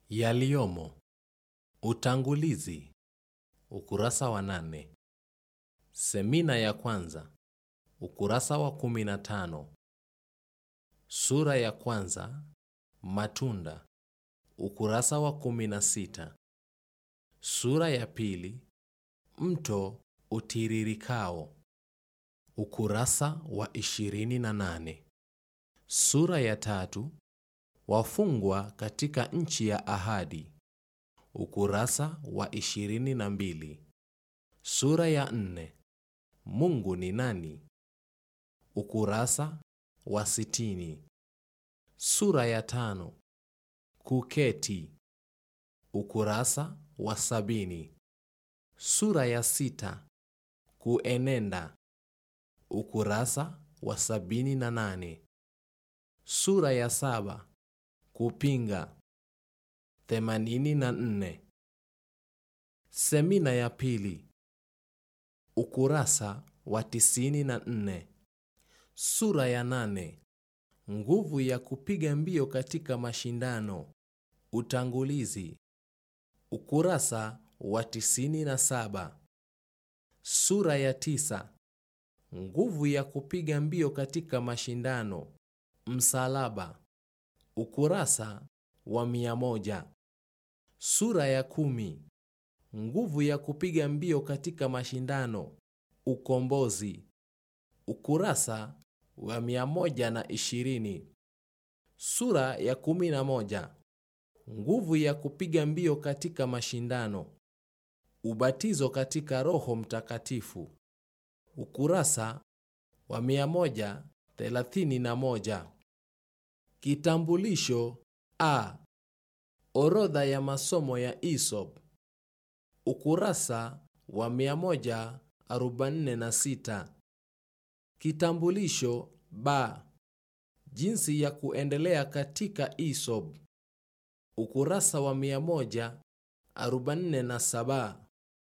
Yaliyomo. Utangulizi. Ukurasa wa nane. Semina ya kwanza. Ukurasa wa kumi na tano. Sura ya kwanza. Matunda. Ukurasa wa kumi na sita. Sura ya pili. Mto utiririkao. Ukurasa wa ishirini na nane. Sura ya tatu. Wafungwa katika nchi ya ahadi. Ukurasa wa ishirini na mbili. Sura ya nne. Mungu ni nani? Ukurasa wa sitini. Sura ya tano. Kuketi. Ukurasa wa sabini. Sura ya sita. Kuenenda. Ukurasa wa sabini na nane. Sura ya saba. Kupinga. Themanini na nne. Semina ya pili. Ukurasa wa tisini na nne. Sura ya nane. Nguvu ya kupiga mbio katika mashindano. Utangulizi. Ukurasa wa tisini na saba. Sura ya tisa. Nguvu ya kupiga mbio katika mashindano. Msalaba. Ukurasa wa mia moja. Sura ya kumi. Nguvu ya kupiga mbio katika mashindano. Ukombozi. Ukurasa wa mia moja na ishirini. Sura ya kumi na moja. Nguvu ya kupiga mbio katika mashindano. Ubatizo katika Roho Mtakatifu. Ukurasa wa mia moja thelathini na moja. Kitambulisho A. Orodha ya masomo ya Aesop. Ukurasa wa 146. Kitambulisho B. Jinsi ya kuendelea katika Aesop. Ukurasa wa 147.